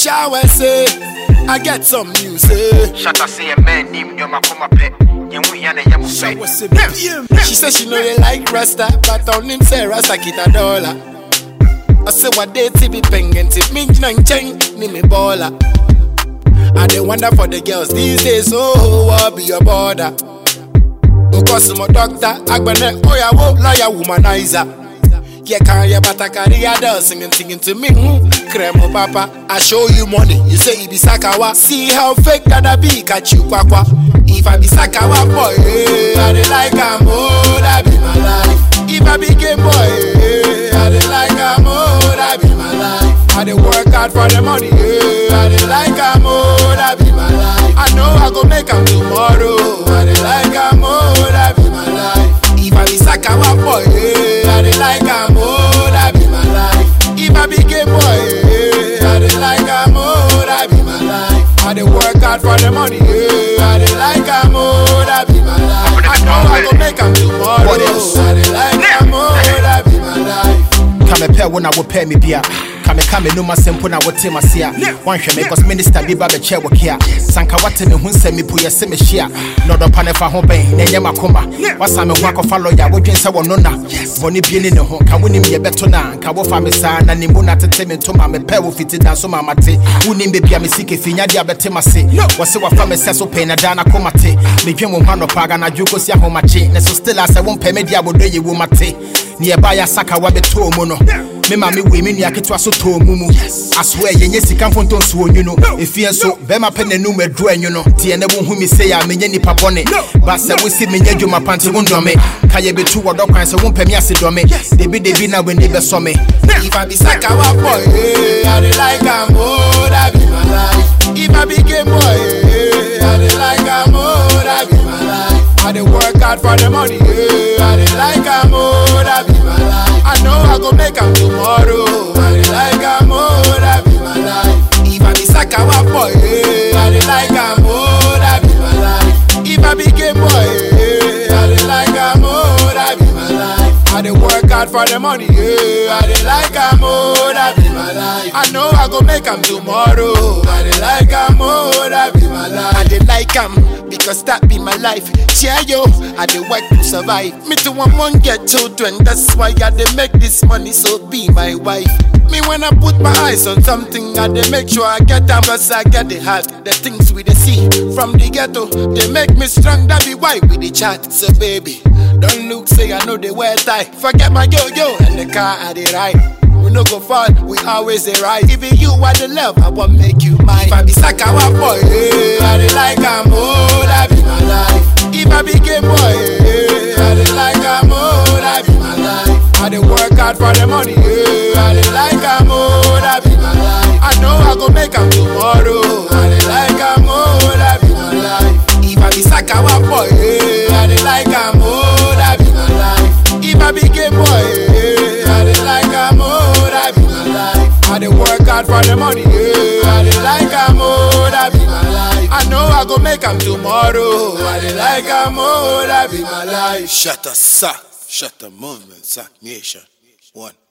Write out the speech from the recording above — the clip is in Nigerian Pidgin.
shower say I get some news eh. Shut up, say a man named Yoma Kuma Pet. You won't hear the Yamu Shower say BM. She said she know you like Rasta, but on him say Rasta kita dollar. I say what they ti be pengen ti me nang cheng ni me baller. I dey wonder for the girls these days, oh, what be your border? Because my doctor, agbene, oyawo, lawyer, womanizer. Yeah, can you but I carry a doll singing, singing to me. Mm, Cremo papa, I show you money. You say it be sakawa. See how fake that I be, catch you kwakwa. If I be sakawa boy, eh, I dey like am, oh, that be my life. If I be gay boy, eh, I dey like am, oh, that be my life. I dey work hard for the money, eh, I dey like am, oh, that be my life. I know I go make am tomorrow. I dey like am, oh, that be my life. If I be sakawa boy, eh, I dey like am, oh, that be my life. If I be gay boy, eh, I dey like am, oh, that be my life. I dey work hard for the money, eh, I dey like am, oh, that be my life. I know I go make am tomorrow. What else? I dey like am, oh, that be my life. kamepɛ wo na wopɛ me bia kameka me nom asɛm po na wote mase a woanhwɛ me cause minister bi ba bɛkyɛ wo kea sanka woate me ho nsɛm mi po yɛ se mehyia na ɔdɔpa ne fa ho bɛn na ɛnyɛ makoma woasa me ho akɔfa lɔya wodwen sɛ wɔno na bɔne bie ne ne ho ka wonim yɛbɛto no a nka wofa me saa na ne mu na tete me ntoma mepɛ wo fiti da so ma mate wonim bebia me sike finyade a bɛte mase wɔ se wafa me sɛ so pɛi na daa na koma te medwen wo ho anɔpa aganadwo kɔsi ahomakye ne so still a sɛ wompɛ me de abɔdɔ yɛ wo mate ne yɛba yɛ asaka wabɛtɔɔ mu no me ma me wei me nua ketewa so tɔɔ mu mu asoɛ yɛnyɛ sika mfonto nso onwu no ɛfie nso bɛrima pɛ n'anum aduru anwu no nti ɛnɛ wohu me sei a menyɛ nipa bɔne ba sɛ wosi menyɛ dwuma pa nte wo ndɔme ka yɛbɛtu wɔdɔ kwan sɛ wompɛ me ase dɔme debidebi na w'ani bɛsɔ me If I be sakawa boy, eh, I dey like am, oh, that be my life. If I be gay boy, eh, I dey like am, oh, that be my life. I dey work hard for the money, eh, I dey like am, oh, that be my life. I know I go make am tomorrow. I dey like am, oh, that be my life. If I be sakawa boy, eh, I dey like am, oh, that be my life. If I be gay boy, eh, I dey like am, oh, that be my life. I dey work hard for the money, yeah. I dey like am, oh, that be my life. I know I go make am tomorrow. I dey like am, oh, that be my life. I dey like am because that be my life. Yeah, yo, I dey work to survive. Me too, I want get children. That's why I dey make this money, so be my wife. Me when I put my eyes on something, I dey make sure I get am, cause I get the heart. The things we dey see from the ghetto, they make me strong. That be why we dey chat. So baby, don't look say I know they wear tie. Forget my yo yo and the car I dey ride. We no go fall, we always dey right. Even you are the love, I want make you mine. If I be sakawa boy, eh, I dey like am, oh, that be my life. If I be gay boy, eh, I dey like am, oh, that be my life. I dey work hard for the money, eh, I dey like am, oh, that be my life. I know I go make am tomorrow. I dey like am, oh, that be my life. If I be sakawa boy, eh, I dey like am, oh, that be my life. If I be gay boy, eh, I dey like am, oh, that be my life. I dey work hard for the money, eh, I dey like am, oh, that be my life. I know I go make am tomorrow. I dey like am, oh, that be my life. Shut the suck, shut the movement, suck nation. One.